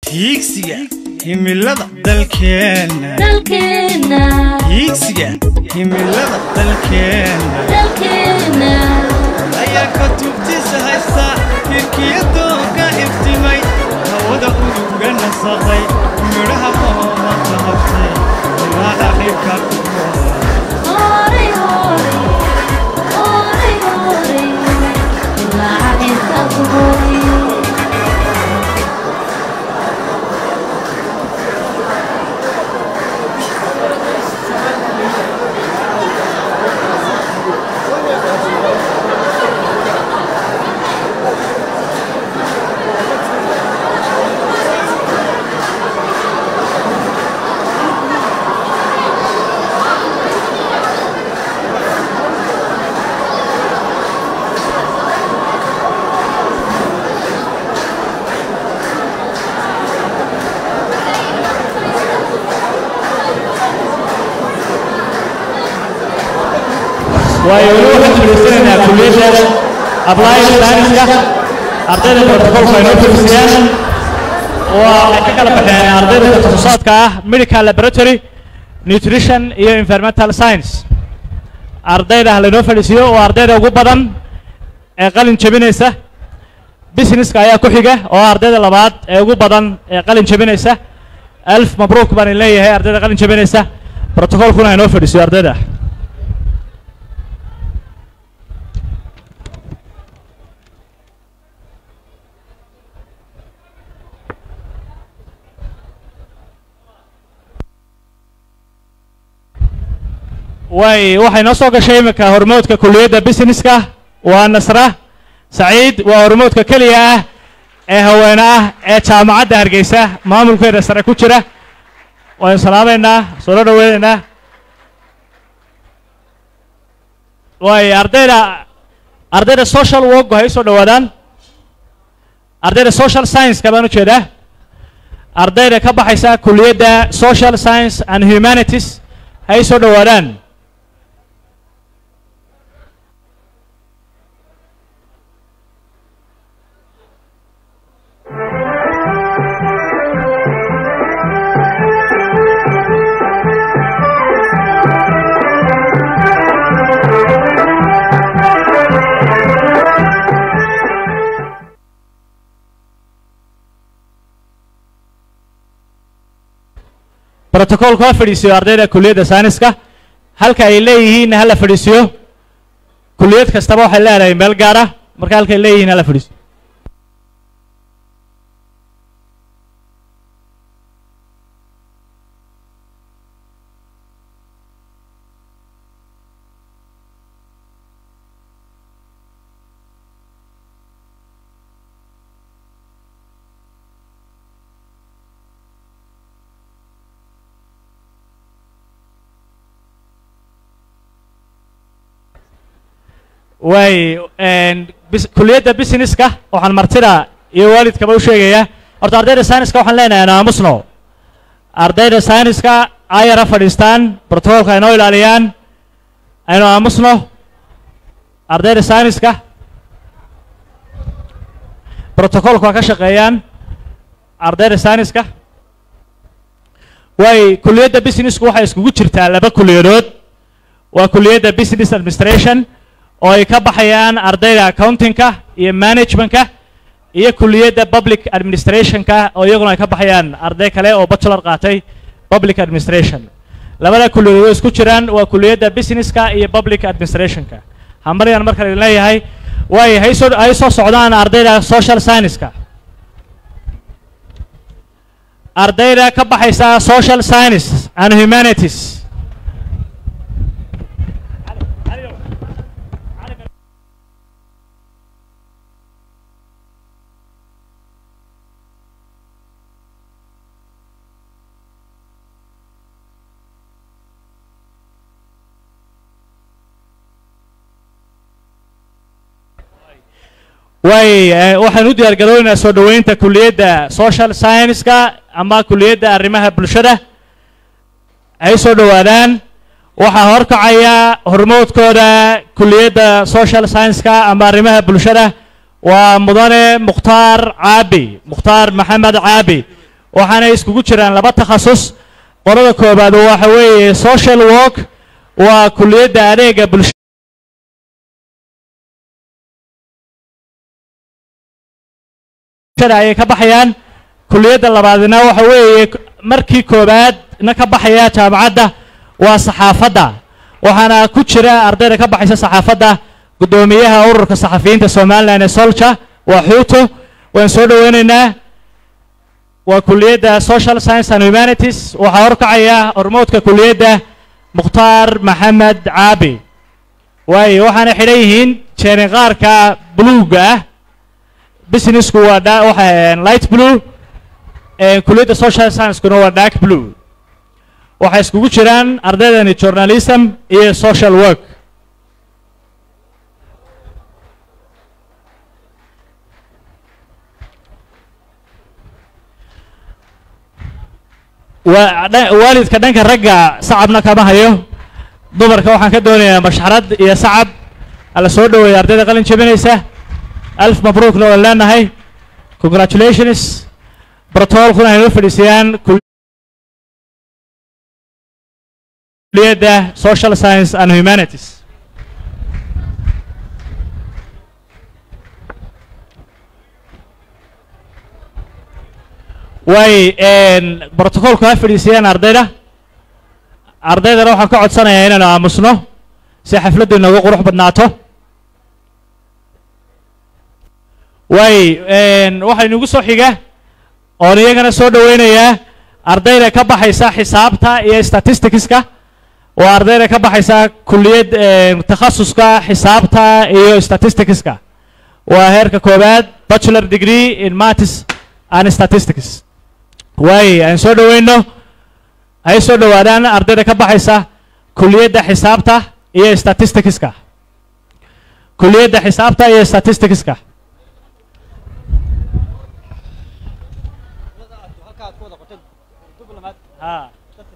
hiigsiga himilada dalkeenna dalkeenna hiigsiga himilada dalkeenna dalkeenna ayaa ka tubtiisa haysta hirkiyadooga iftimay hawada uduga nasaqay midhaha qoomata habtay ilaa dhaqibka ku horay horay horay horay ilaa inta ku horay waayo weli waxaan fadhiisanaynaa kulliyadda applied science-ka ardayda protocolka ay noo fadhiisayaan waa ay ka kala baxeen ardayda takhasusaaadka ah medical laboratory nutrition iyo environmental science ardayda ha laynoo fadhiisiyo oo ardayda ugu badan ee qalin jebinaysa businesska ayaa ku xiga oo ardayda labaad ee ugu badan ee qalin jebinaysa alf mabruuk baan in leeyahay ardayda qalin jebinaysa protocolkuna ha noo fadhiisiyo ardayda way waxay noo soo gashay iminka hormoodka kulliyadda businesska waa nasra saciid waa hormoodka keliya ah ee haweene ah ee jaamacadda hargeysa maamulkeeda sare ku jira waynu salaamaynaa soo dhoweynaynaa way ardayda ardayda social work hay soo dhowaadaan ardayda social science-ka baan u jeedaa ardayda ka baxaysa kulliyadda social science and humanities hay soo dhowaadaan brotocolku ha fadhiisiyo ardayda kulliyadda sayniska halka ay leeyihiinna hala fadhiisiyo kulliyad kastaba waxay leedahay meel gaar ah marka halka ay leeyihiin hala fadhiisiyo way kulliyadda businesska waxaan martida iyo waalidkaba u sheegayaa horta ardayda sayniska waxaan leenahay anu aamusno ardayda sayniska ayara fadhiistaan brotocolka ay noo ilaaliyaan aynu aamusno ardayda sayniska brotocolka ka shaqeeyaan ardayda sayniska way kulliyadda businessku waxay iskugu jirtaa laba kulliyadood waa kulliyadda business administration oo ay ka baxayaan ardayda accountingka iyo managementka iyo kulliyadda public administrationka oo iyaguna ay ka baxayaan arday kale oo bachelor qaatay public administration labada kulliyadood way isku jiraan waa kulliyadda businesska iyo public administrationka hambalyaan marka idin leeyahay way hay soo hay soo socdaan ardayda social science-ka ardayda ka baxaysa social science and humanities way waxaan u diyaar garoonaynaa soo dhoweynta kulliyadda social science-ka ama kulliyadda arrimaha bulshada ay soo dhowaadaan waxaa horkacaya hormoodkooda kulliyadda social science-ka ama arrimaha bulshada waa mudane mukhtaar caabi mukhtaar maxamed caabi waxaana iskugu jiraan laba takhasus qolada koobaad waxa weeye social work waa kuliyadda adeega bulsha ayay ka baxayaan kuliyadda labaadna waxa weeye markii koobaad na ka baxaya jaamacadda waa saxaafadda waxaana ku jira ardayda ka baxaysa saxaafadda guddoomiyaha ururka saxafiyiinta somalilan ee solja waa xuuto waan soo dhoweynaynaa waa kuliyadda social science and humanities waxaa horkacaya hormoodka kuliyadda mukhtaar maxamed caabi waayo waxaana xidhan yihiin jeeninqaarka buluuga ah businessku waa dha waxa light blue kuliyadda social sciencekuna waa dark blue waxay iskugu jiraan ardaydani journalism iyo social work waa dha- waalidka dhanka ragga sacabna kama hayo dumarka waxaan ka doonayaa mashxarad iyo sacab ala soo dhoweeya ardayda qalin jebinaysa alf mabruukna waan leenahay congratulations brotocolkuna aynoo fadhiisayaan kuliyadda social science and humanities way brotocolku ha fadhiisayaan ardayda ardaydana waxaan ka codsanayaa inaanu aamusno si xafladdu inoogu qurux badnaato way waxaa inugu soo xiga oon iyagana soo dhoweynayaa ardayda ka baxaysa xisaabta iyo statisticska waa ardayda ka baxaysa kuliyad takhasuska xisaabta iyo statisticska waa heerka koobaad bachelor degree in maths and statistics waay aan soo dhoweyno hay soo dhowaadaan ardayda ka baxaysa kuliyadda xisaabta iyo statisticska kuliyadda xisaabta iyo statisticska ها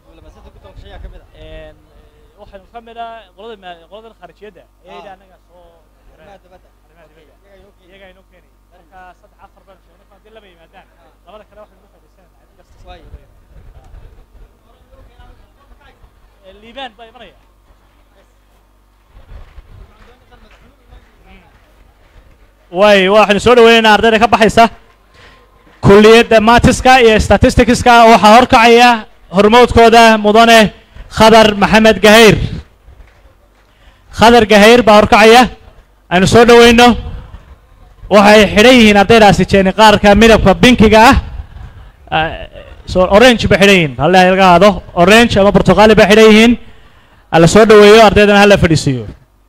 waxaynu ka mid ah qolada ma- qoladan khaarijiyadda ayayda anaga soo arrimaha dibadda iyaga inoo keenay marka saddex afar baan sheegnay marka haddii laba yimaadaan labada kale waxaynu u fadhiisanayna cid kasta soo Ee, liibaan baa imanaya way waxaynu soo dhaweynaynaa ardayda ka baxaysa kuliyadda matiska iyo statisticska waxaa horkacaya hormoodkooda mudane khadar maxamed gahayr khadar gahayr baa horkacaya aynu soo dhoweyno waxay xidhan yihiin ardaydaasi jeeni qaarka midabka binkiga ah Ah, so orange bay xidhan yihiin halle laga hado orange ama portugali bay xidhan yihiin hala soo dhoweeyo ardaydana hala fadhiisiiyo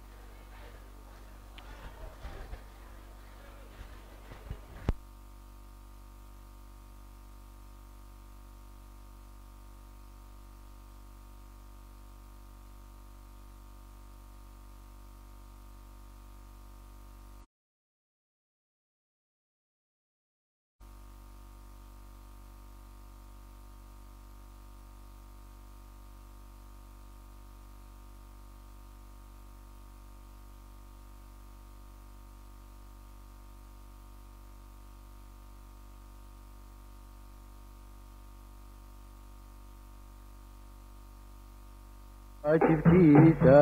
waajibkiisa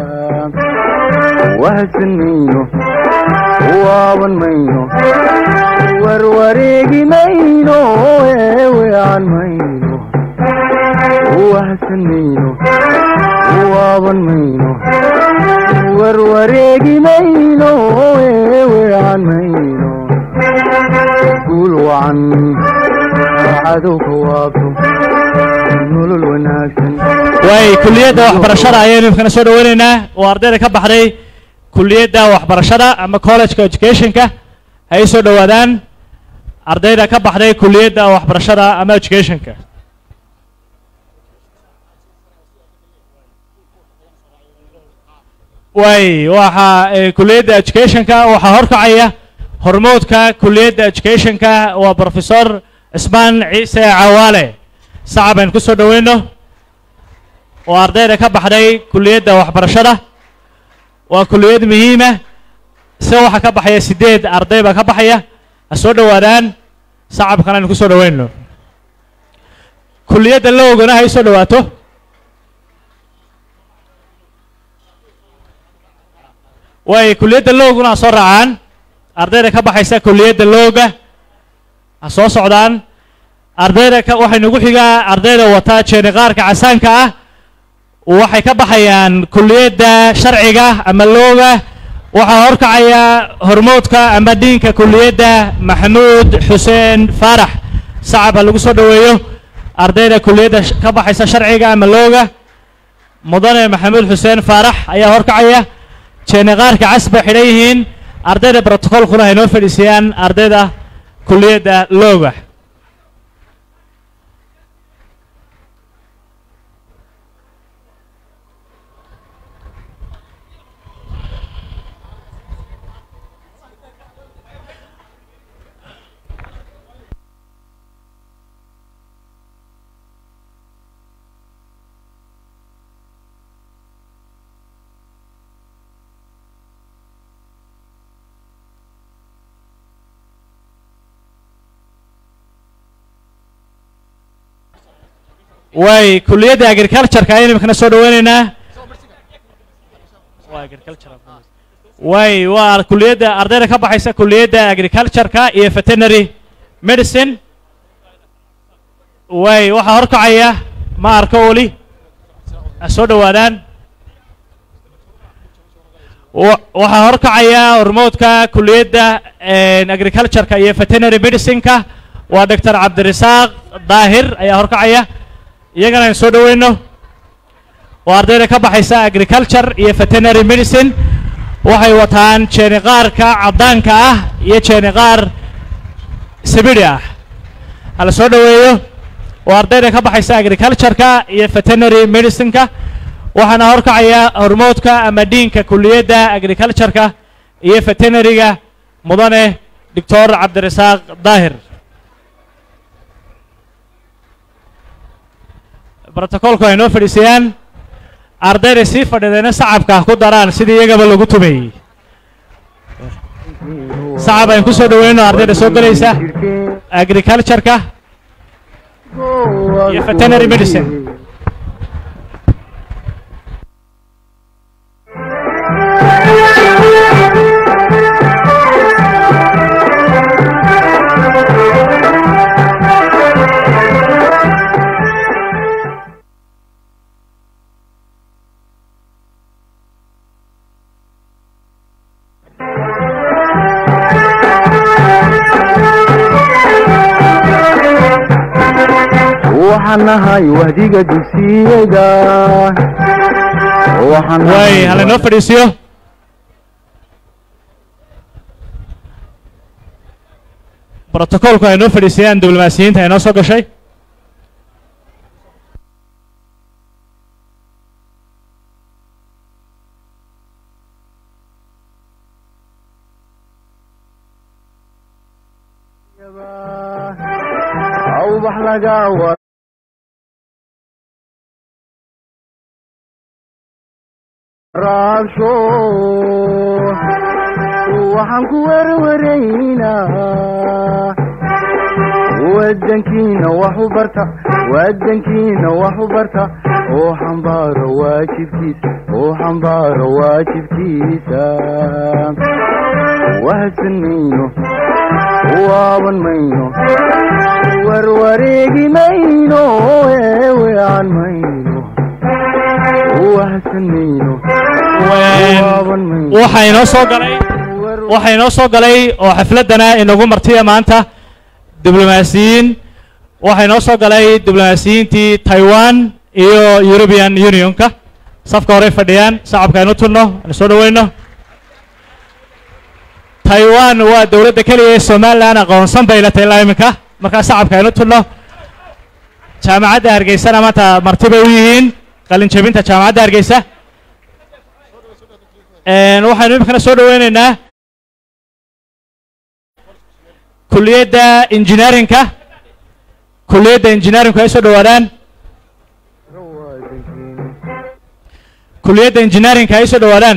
wahadsan mayno waaban mayno warwareegi mayno eeweecan mayno wahadsan mayno waaban mayno warwareegi mayno eeweecan mayno guul wacan cadowka waabto nolol wanaagsan way kuliyadda waxbarashada ayaynu imkana soo dhoweynaynaa oo ardayda ka baxday kuliyadda waxbarashada ama collegeka educationka hay soo dhowaadaan ardayda ka baxday kuliyadda waxbarashada ama educationka way waxaa eh, kuliyadda educationka waxaa horkacaya hormoodka kuliyadda educationka waa professor cismaan ciise cawaale sacab aynu ku soo dhoweyno oo ardayda ka baxday kuliyadda waxbarashada waa kuliyad muhiima se waxaa ka baxaya sideed arday baa ka baxaya ha soo dhowaadaan sacabkan aynu ku soo dhoweyno kuliyadda lowgana hay soo dhawaato way kuliyadda lowguna ha soo raacaan ardayda ka baxaysa kuliyadda lowga ha soo socdaan ardayda ka waxay nagu xigaa ardayda wata jeeniqaarka casaanka ah waxay ka baxayaan kuliyadda sharciga ama looga waxaa horkacaya hormoodka ama diinka kuliyadda maxamuud xuseen faarax sacab ha lagu soo dhoweeyo ardayda kuliyadda sh- ka baxaysa sharciga ama looga mudane maxamuud xuseen faarax ayaa horkacaya jeeniqaarka cas bay xidhan yihiin ardayda brotocolkuna ay noo fadhiisiyaan ardayda kuliyadda looga way kuliyadda agricultureka ayaynu imikana soo dhaweyneynaa way waa kuliyadda ardayda ka baxaysa kuliyadda agricultureka iyo veterinary medicine way waxaa horkacaya ma arko weli ha soo dhowaadaan wa- waxaa horkacaya hormoodka kuliyadda agricultureka iyo veterinary medicineka waa doctor cabdirasaaq daahir ayaa horkacaya iyagana aan soo dhoweyno waa ardayda ka baxaysa agriculture iyo veterinary medicine waxay wataan jeeniqaarka caddaanka ah iyo jeeniqaar sibidhi ah hala soo dhoweeyo waa ardayda ka baxaysa agricultureka iyo veterinary medicineka waxaana horkacaya hormoodka ama diinka kuliyadda agricultureka iyo veterinaryga mudane doctor cabdirasaaq daahir brotocolku ay noo fadhiisayaan ardayda sii fadhideena sacabka ku daraan sidii iyagaba lagu tumeeyey sacab aynu ku soo dhoweyno ardayda soo gelaysa agricultureka iyo veterinary medicine waxaan nahay wahdiga dugsiyada waxaan way nahay hala noo fadhiisiyo brotocolku ay noo fadhiisayaan diblomaasiyiinta ay noo soo gashay awbax laga wa raabsho waxaan ku werwaraynaa wadankiina wax u barta wadankiina wax u barta oo xambaaro waajibkiisa oo xambaaro waajibkiisa wahadsan mayno waaban mayno warwareegi mayno eewean mayno wahadsan mayno waaban mayno waxaa inoo soo galay waxaa inoo soo galay oo xafladdana inagu martiya maanta diblomaasiyiin waxaa inoo soo galay diblomaasiyiintii taiwan iyo european unionka safka horey fadhiyaan sacabka aynu tunno aynu soo dhoweyno taiwan waa dowladda keliya ee somalilan aqoonsan bay latay ilaa iminka markaa sacabka aynu tunno jaamacadda hargeysana maanta marti bay u yihiin qalin jebinta jaamacadda hargeysa Een, waxaynu iminkana soo dhoweyneynaa kuliyadda engineeringka kuliyadda engineeringku ay soo dhowaadaan kuliyadda engineeringka ay soo dhowaadaan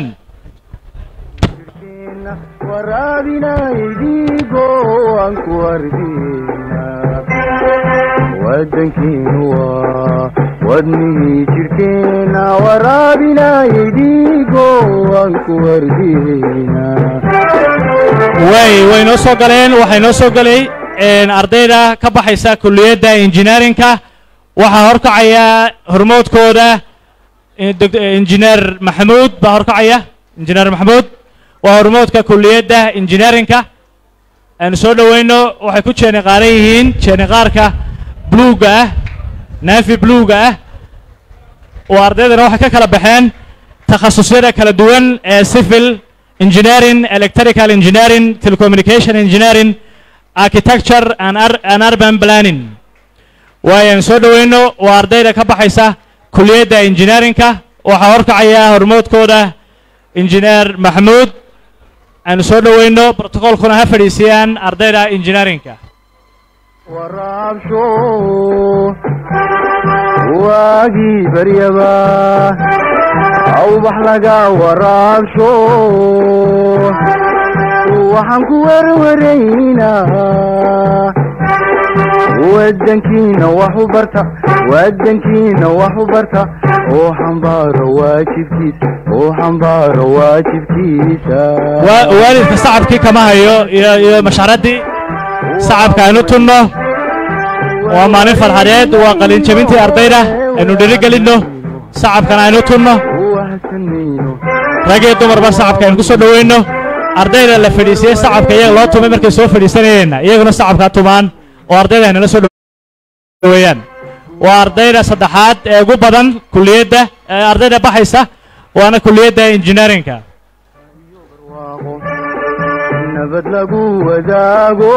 waraabinaydigo aan ku ardina wadankiinu waa wadnihii jirhkeenna waraabinayay dhiigo aan ku wardiyeyna way way noo soo galeen waxay noo soo gelay een, ardayda ka baxaysa kulliyadda engineerinka waxaa horkacaya hormoodkooda eh, doc- eh, injineer maxamuud baa horkacaya injineer maxamuud waa hormoodka kulliyadda engineerinka aynu soo dhoweyno waxay ku jeeni qaaran yihiin jeeni qaarka bluuga ah naafi bluuga ah oo ardaydana waxay ka kala baxeen takhasusyada kala duwan ee civil engineering electrical engineering telecommunication engineering architecture and, Ur- and urban planning waayaan soo dhoweyno waa ardayda ka baxaysa kulliyadda engineeringka waxaa horkacaya hormoodkooda injineer maxamuud aanu soo dhoweyno brotocolkuna ha fadhiisiyaan ardayda engineeringka waraabsho waagii baryaba awbax laga waraabsho waxaan ku werwaraynaa wadankiina wax u barta wadankiina wax u barta oo xambaaro waajibkiisa oo xambaaro waajibkiisa Wa- waalidka sacabkii kama hayo iyo iyo masharaddii sacabka aynu tunno waa maalin farxadeed waa qalin jebintii ardayda aynu dhirigelinno sacabkana aynu tunno wahsanayno rag iyo dumarba sacabka aynu ku soo dhoweyno ardayda la fadhiisiyey sacabka iyaga loo tumay markay soo fadhiisanayeenna iyaguna sacabka tumaan oo ardayda ay nala soo dhoweeyaan waa ardayda saddexaad ee ugu badan kulliyadda ee ardayda baxaysa waana kulliyadda engineeringka barwaaqo nabad lagu wadaago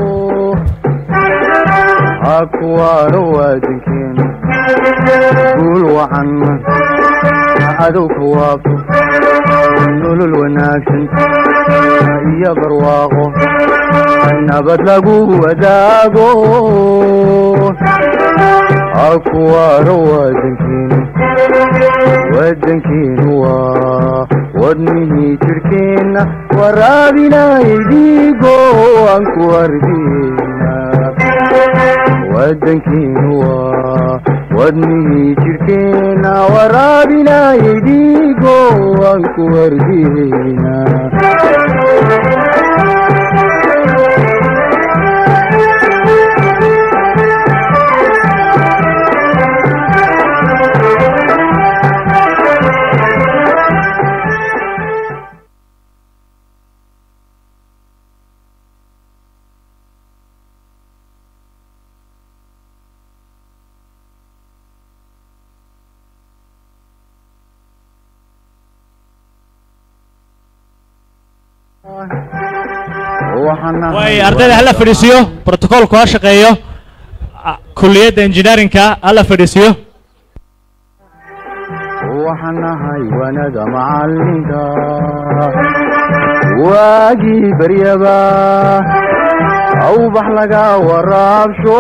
ha kuwaaro waadankeenu guul wacan cadowka waafo nolol wanaagsan iyo barwaaqo nabad lagu wadaago ha kuwaaro waadankeenu wadankiinu waa wadnihii jirhkeenna waraabinayay dhiigo aan ku ardiyeyna wadankiinu waa wadnihii jirhkeenna waraabinayay dhiigo aan ku ardiyeyna waxaan way ardayda hala fadhiisiyo brotocolku ha shaqeeyo a- kulliyadda engineeringka hala fadhiisiyo waxaan nahay wanada macalinka waagii baryaba awbax laga waraabsho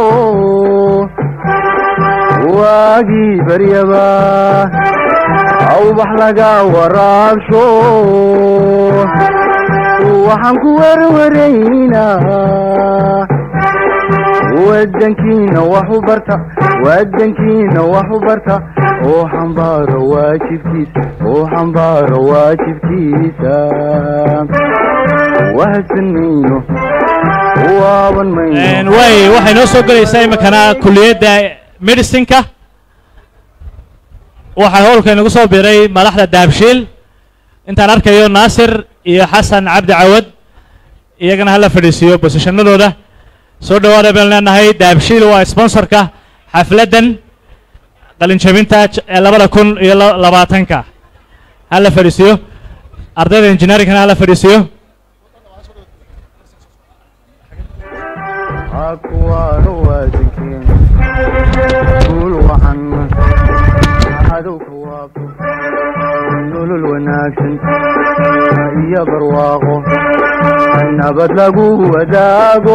waagii baryaba awbax laga waraabsho waxaan ku werwaraynaa wadankiina wax u barta wadankiina wax u barta oo xambaaro waajibkiisa oo xambaaro waajibkiisa wahsanayno waaban Een, mayno way waxay noo soo gelaysaa iminkana kulliyadda medicinka waxaa howlka inagu soo biray madaxda daabshiil intaan arkayo naasir iyo xasan cabdi cawad iyagana hala fadhiisiiyo bosishanadooda soo dhawaada baynu leenahay daabshiil waa sponsorka xafladdan qalinjabinta j- ee labada kun iyo la- labaatanka hala fadhiisiiyo ardayda engineeringkana hala fadhiisiiyo ha kuwaano waadankeena guul wacan cadowka waafo nolol wanaagsan iyo barwaaqo nabad lagu wadaago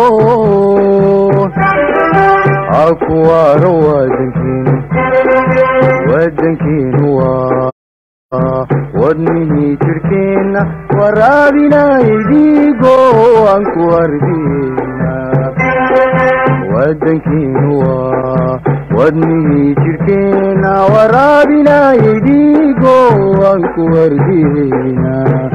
ha kuwaano waadankeenu wadankeenu waa wadnihii jirhkeenna waraabinayay dhiigo aan ku ardiyeyna wadankiinu waa wadnihii jidhkeenna waraabinayay dhiigo aan ku wardiyeyna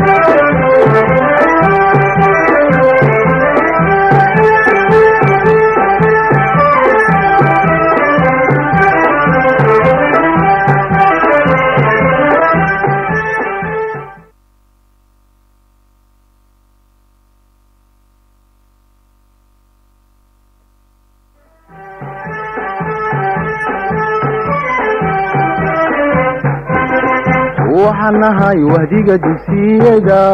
waxaan nahay wahdiga dugsiyada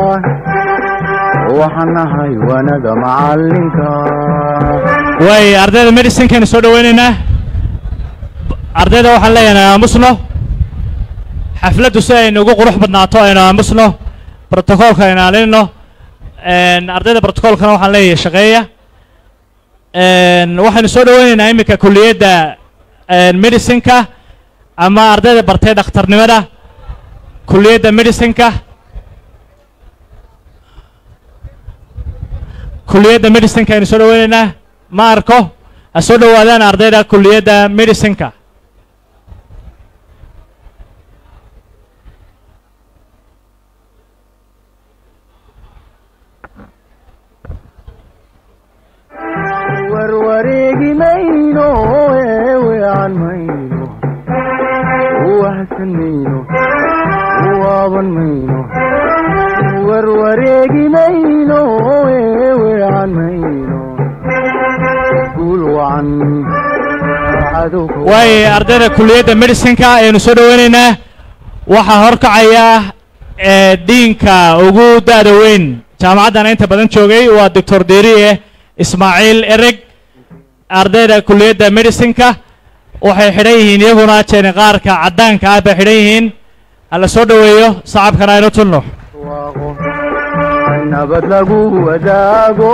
waxaan nahay wanada macalinka way ardayda medicinekaynu soo dhaweynaynaa ardayda waxaan leeyahay aamusno xafladdu si aynu ugu qurux badnaato aynu aamusno brotocoolka aynu ilaalino ardayda brotocoolkana waxaan leeyahay shaqeeya waxaynu soo dhaweynaynaa iminka kulliyadda medicineka ama ardayda bartay dhakhtarnimada kulliyadda medicineka kulliyadda medicineka aynu soo dhaweynaynaa ma arko ha soo dhowaadaan ardayda kulliyadda medicineka warwareegi mayno eewean mayno wahsan mayno waaban mayno warwareegi mayno eewean mayno guul wacan cadowka way ardayda kulliyadda medicineka ayaynu soo dhaweynaynaa waxaa horkacaya ee diinka ugu da'da weyn jaamacaddan inta badan joogay waa doctor deriye ismaaciil ereg ardayda kulliyadda medicineka waxay xidhan yihiin iyaguna jeeniqaarka caddaanka ah bay xidhan yihiin hala soo dhoweeyo sacabkana aynu tunno waaqo nabad lagu wadaago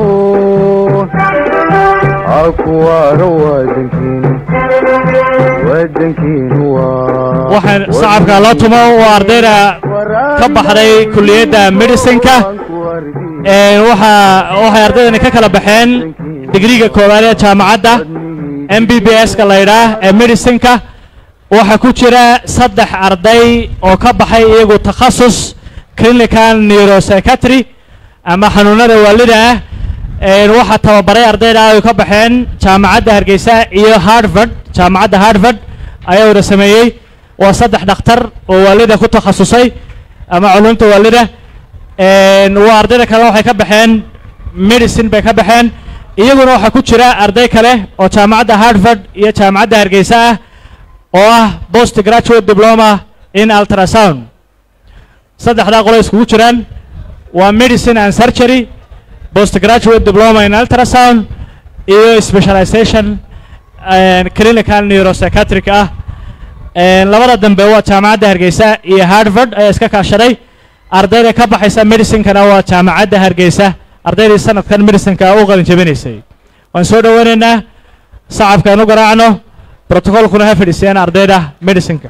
akuwaaro wadankiinu wadankiinu waa waxaan sacabka loo tumo waa ardayda ka baxday kulliyadda medicineka ee waxaa waxay ardaydani ka kala baxeen digriga koowaad ee jaamacadda m b b s ka la yidhaah ee medicineka waxaa ku jira saddex arday oo ka baxay iyagu takhasus clinical neuropsychiatry ama xanuunada waalida ah een waxaa tababaray ardayda ay ka baxeen jaamacadda hargeysa iyo harvard jaamacadda harvard ayaa wada sameeyey waa saddex dhakhtar oo waalida ku takhasusay ama culumta waalida een waa ardayda kale waxay ka baxeen medicine bay ka baxeen iyaguna waxaa ku jira arday kale oo jaamacadda harvard iyo jaamacadda hargeysa ah oo ah post graduate diploma in ultrasound saddexdaa qolo iskugu jiraan waa medicine and surgery post graduate diploma in ultrasound iyo specialization and clinical neuropsychiatric ah een labada dambe waa jaamacadda hargeysa iyo harvard ayaa iska kaashaday ardayda ka baxaysa medicinekana waa jaamacadda hargeysa ardaydii sanadkan medicineka u qalin jabinaysay waan soo dhoweynaynaa sacabkaan u garaacno brotocolkuna ha fadhiisiyaan ardayda medicineka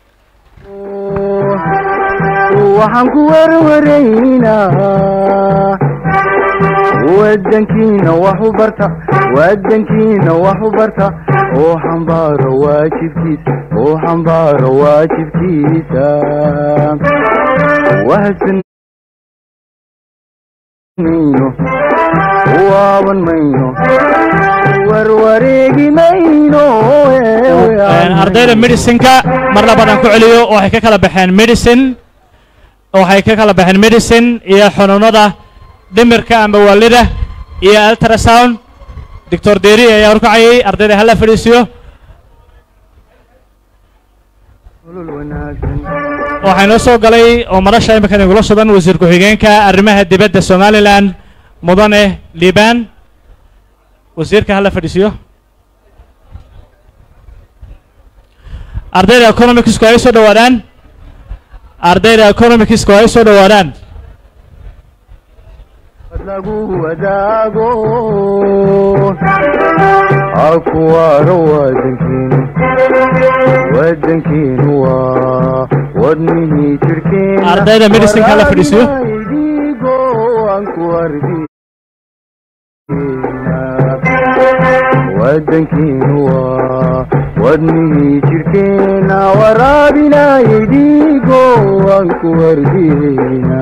waxaan ku warwaraynaa wadankiina wax u barta wadankiina wax u barta oo xambaaro waajibkiisa oo xambaaro waajibkiisa wahsan mayno waaban mayno warwareegi mayno Een, ardayda medicineka mar labaadaan ku celiyo waxay ka kala baxeen medicine waxay ka kala baxeen medicine iyo xanuunada dhimirka ama waalida iyo ultrasound doctor deri ayaa horkacayay ardayda hala fadhiisiyo nolol wanaagsan waxaa inoo soo galay oo madasha imika igula sugan wasiir ku-xigeenka arrimaha dibadda somalilan mudane liban wasiirka hala fadhiisiyo ardayda economicsku ay soo dhowaadaan ardayda economicsku ay soo dhowaadaan lagu wadaago akuwaaro wadankiinu wadankiinu waa wadnihii jirkeena Ardayda medicine-ka la fadhiisiyo. Waraabinaydigo aan ku ardina wadankiinu waa wadnihii jirhkeenna waraabinayay dhiigo aan ku wardiina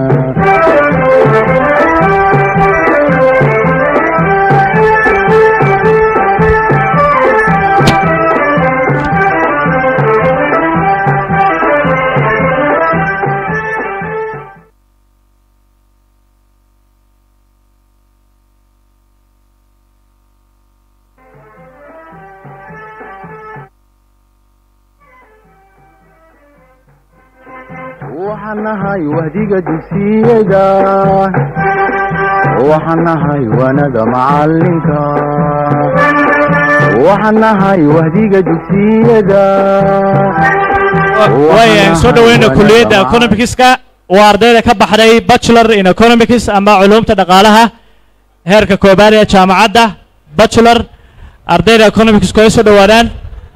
waxaan nahay wahdiga dugsiyada waxaan nahay wanada macalinka waxaan nahay wahdiga dugsiyada waayaan soo dhaweyna kulliyadda economicska waa ardayda ka baxday bachelor in economics ama culumta dhaqaalaha heerka koobaad ee jaamacadda bachelor ardayda economicsku ay soo dhowaadaan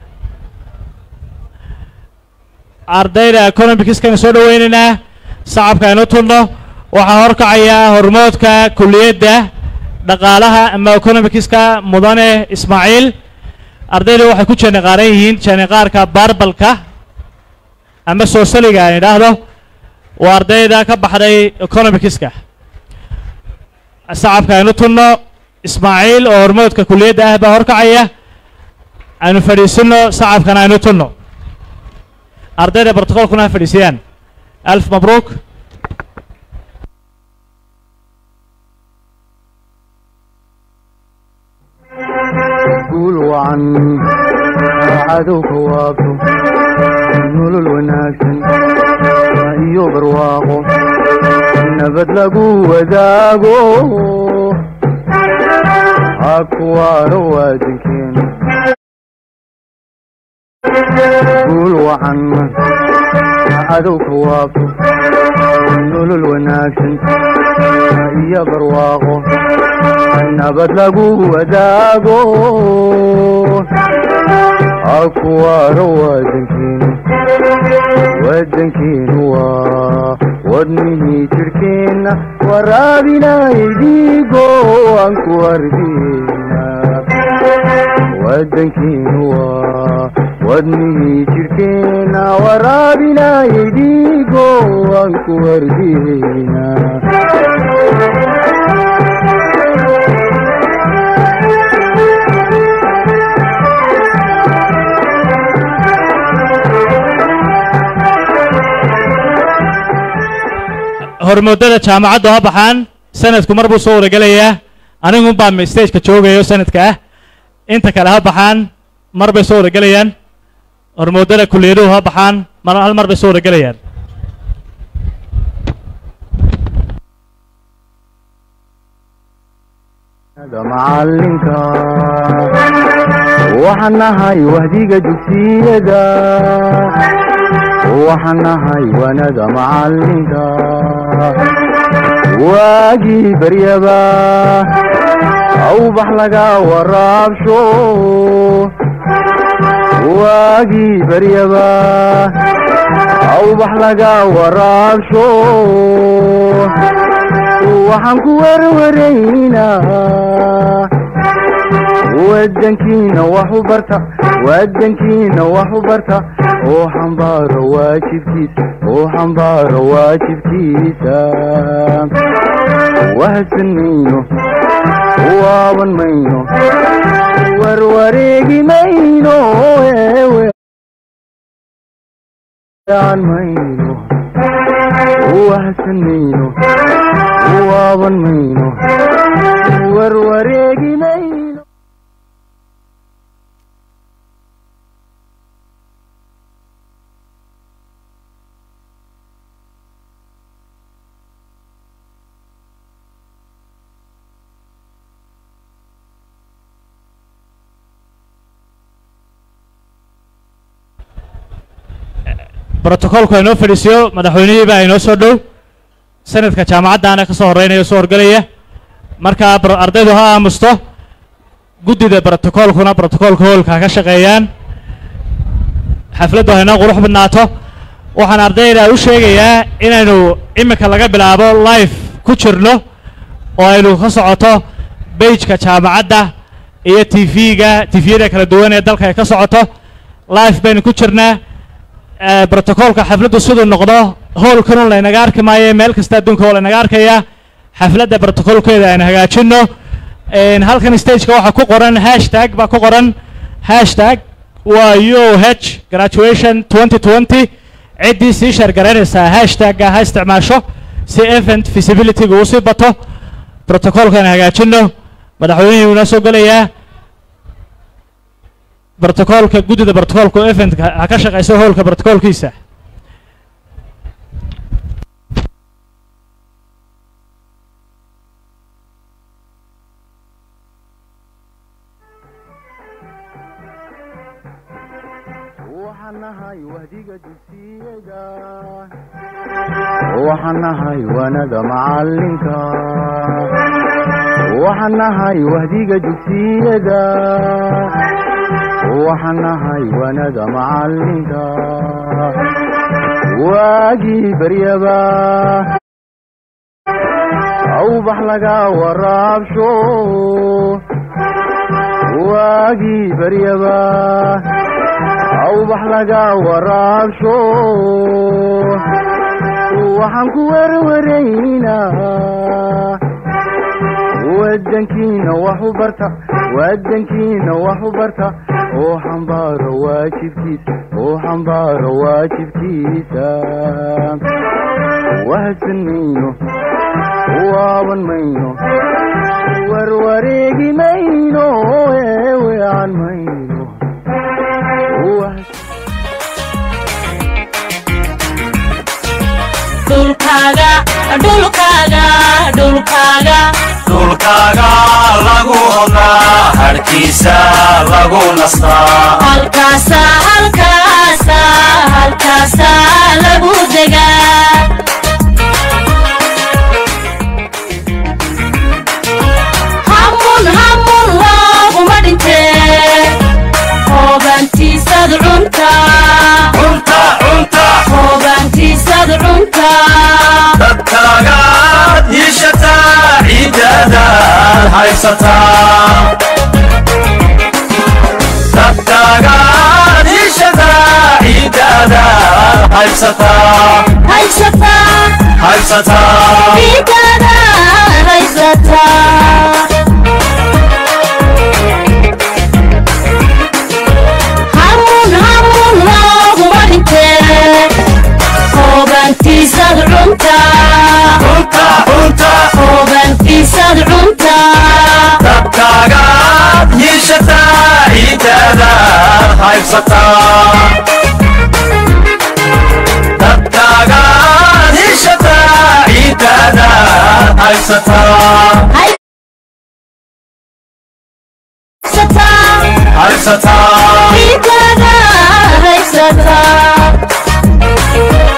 ardayda economicskana soo dhaweynaynaa sacabka aynu tunno waxaa horkacaya hormoodka kulliyadda dhaqaalaha ama economicska mudane ismaaciil ardayda waxay ku jeeniqaaran yihiin jeeniqaarka barbalka ama soosaliga aan idhaahdo waa ardayda ka baxday economicska sacabka aynu tunno ismaaciil oo hormoodka kulliyadda ah baa horkacaya aynu fadhiisino sacabkana aynu tunno ardayda brotocolkuna ha fadhiisiyaan alf mabruuk guul wacan cadowka waabto nolol wanaagsan iyo barwaaqo nabad lagu wadaago ha kuwaaro waadankeena guul wacan cadowka waabto nolol wanaagsan iyo barwaaqo nabad lagu wadaago ha kuwaaro waadankeenu wadankeenu waa wadnihii jirhkeenna waraabinayay dhiigo aan ku wardiina wadankeenu waa wadnihii jirhkeenna waraabinayay dhiigo aan ku wardiina hormoodada jaamacaddu ha baxaan sanadku mar buu soo waragelayaa anigun baa stageka joogayo sanadka ah inta kale ha baxaan mar bay soo waragelayaan hormoodada kulliyaduhu ha baxaan mar hal mar bay soo waragelayaan macalinka waxaan nahay wahdiga dugsiyada waxaan nahay wanada macalinka waagii baryaba awbax laga waraabsho waagii baryaba awbax laga waraabsho waxaan ku warwaraynaa wadankiina wax u barta wadankiina wax u barta oo xambaaro waajibkiisa oo xambaaro waajibkiisa wahadsan mayno waaban mayno warwareegi mayno eewean mayno wahadsan mayno waaban mayno warwareegi mayno brotocolku aynoo fadhiisiyo madaxweynihii baa inoo soo dhow sanadka jaamacaddaana ka soo horreynaya o soo horgelaya markaa bro- ardaydu ha aamusto guddida brotocolkuna brotocolka hoolka ha ka shaqeeyaan xafladdu haynoo qurux badnaato waxaan ardayda u sheegayaa inaynu iminka laga bilaabo life ku jirno oo aynu ka socoto beijka jaamacadda iyo tv-ga tviyada kala duwan ee dalka ay ka socoto live baynu ku jirnaa Eh, brotocoolka xafladdu siduu noqdo howlkanun laynaga arki maayo meel kasta adduunka oo laynaga arkaya xafladda brotocoolkeeda aynu hagaajino En, halkan stageka waxaa ku qoran hashtag baa ku qoran hashtag waa u h graduation 2020 ciddii sii sheergaraynaysaa hashtagga ha isticmaasho si event visibilityga uu sii bato brotocoolka aynu hagaajino madaxweynihii inoo soo gelayaa brotocoolka guddida brotocoolka eventka ha ka shaqayso howlka brotocoolkiisa waxaan nahay wahdiga dugsiyada waxaan nahay wanada macalinka waxaan nahay wahdiga dugsiyada waxaan nahay wanada macalinka waagii baryaba awbax laga waraabsho waagii baryaba awbax laga waraabsho waxaan ku werwaraynaa wadankiina wax u barta wadankiina wax u barta oo xambaaro waajibkiisa oo xambaaro waajibkiisa wahadsan mayno waaban mayno warwareegi mayno eewean mayno Wahadsan- dhulkaaga dhulkaaga dhulkaaga dhulkaaga lagu odaa harkiisa lagu nastaa halkaasa halkaasa halkaasa lagu degaa hamun hamun looguma dhintee hoobantiisad cunta cunta cunta hoobantiisad cunta dadkaagaad yiishataa ciidadaad haysataa dadkaagaad yiishataa ciidadaad haysataa haysataa haysataa ciidada haysataa hamun hamun looguma dhintee hoobantiisad cunta cunta cunta hoobantiisad cunta dadkaagaad yiishataa ciidadaad haysataa dadkaagaad yiishataa ciidadaad haysataa haysataa haysataa ciidada haysataa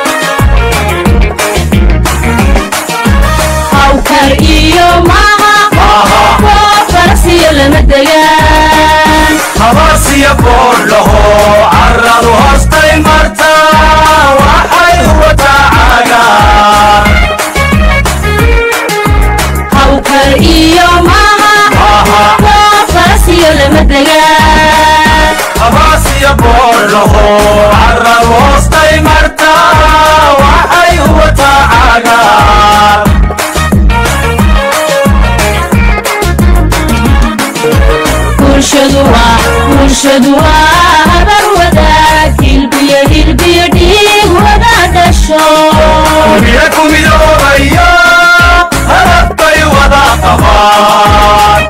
hawkar iyo maaha Maaha. waa farasiyo lama degaan habaasiya boodhaho carradu hoostay martaa waxay wataa caagaan hawkar iyo maaha Maaha. waa farasiyo lama degaan habaasiya boodhaho carradu hoostay martaa waxay wataa caagaan bulshadu waa bulshadu waa habar wadaag hilbiyo hilbiyo dhiig wada dhasho miya ku midoobayo halabbay wada qabaan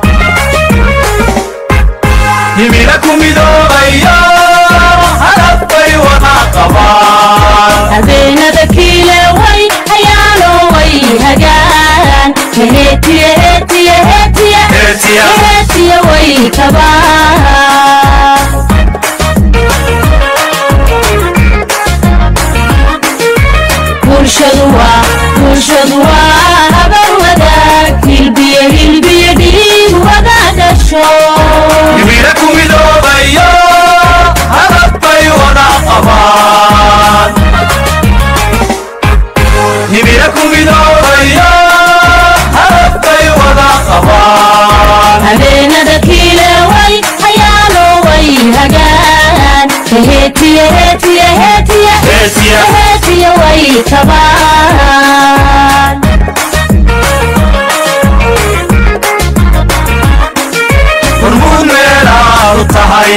himila ku midoobayo halabbay wada qabaan habeenada kiile way hayaano way hagaan heetiye heetiye heetiye Heetiya. heetiye way kabaan heetiye heetiye heetiye Heetiye. heetiye way tabaan hormuud meelaad u tahay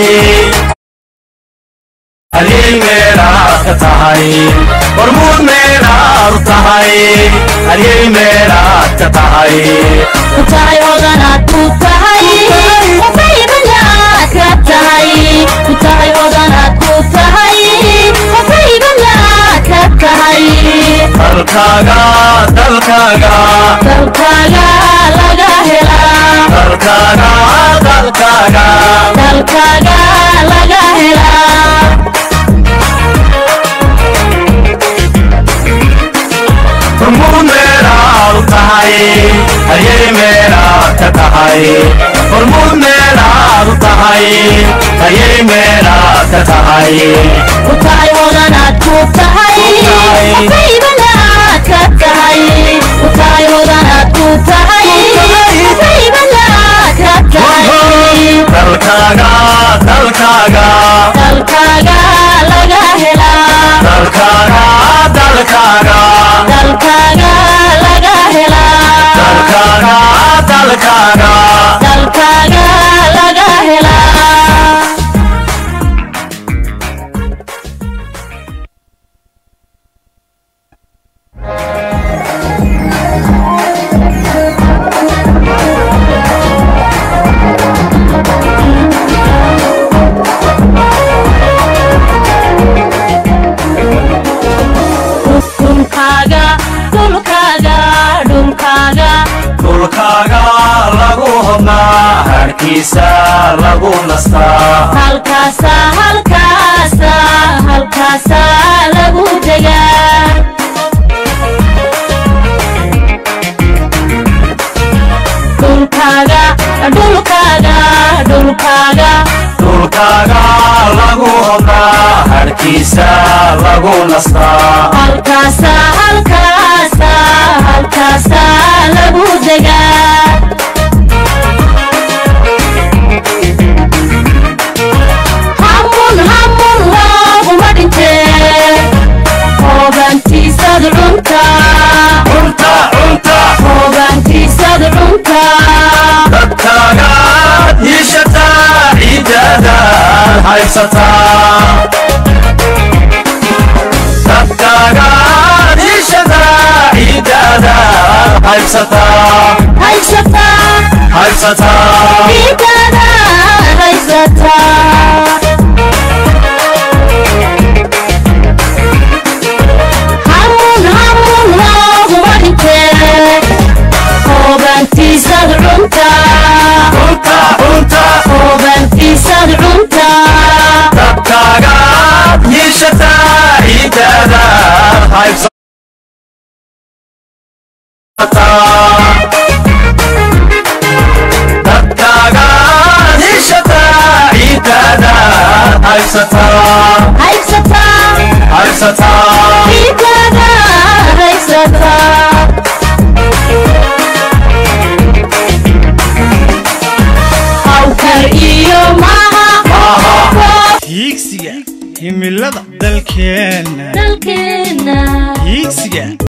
halyey meelaad ka tahay hormuud meelaad u tahay halyey meelaad ka tahay ku tahay odanaad ku tahay qofaybanlaad ka tahay ku tahay odanaad ku tahay qofaybanlaad ka tahay dalkaaga dalkaaga dalkaaga laga helaa dalkaaga dalkaaga dalkaaga laga helaa hormuud meelaad u tahay halyey meelaad ka tahay hormuud meelaad u tahay halyey meelaad ka tahay ku tahay odanaad ku tahay tahay. qofaybanlaad ka tahay ku tahay odanaad ku tahay qofaybanlaad ka tahay dalkaaga dalkaaga dalkaaga laga helaa dalkaaga dalkaaga dalkaaga laga helaa dalkaaga dalkaaga dalkaaga laga helaa dhulkaaga dhulkaaga dhulkaaga dhulkaaga lagu hodnaa harkiisa lagu nastaa halkaasa halkaasa halkaasa lagu degaa dhulkaaga dhulkaaga dhulkaaga dhulkaaga lagu hodnaa harkiisa lagu nastaa halkaasa halkaasa halkaasa lagu degaa hamun hamun looguma dhintee hoogaantiisad cuntaa cunta cunta hoogaantiisad cuntaa dadkaagaad hiishataa ciidadaad haysataa dadkaagaad hiishataa ciidadaad haysataa haysataa haysataa ciidada haysataa hamun hamun looguma dhintee hoogaantiisad cuntaa cunta cunta hoogaantiisad cuntaa dadkaagaad hiishataa ciidadaad haysataa dadkaagaad hiishataa ciidadaad haysataa haysataa haysataa ciidada haysataa hawkar iyo maha hiigsiga himilada dalkeenna dalkeena hiigsiga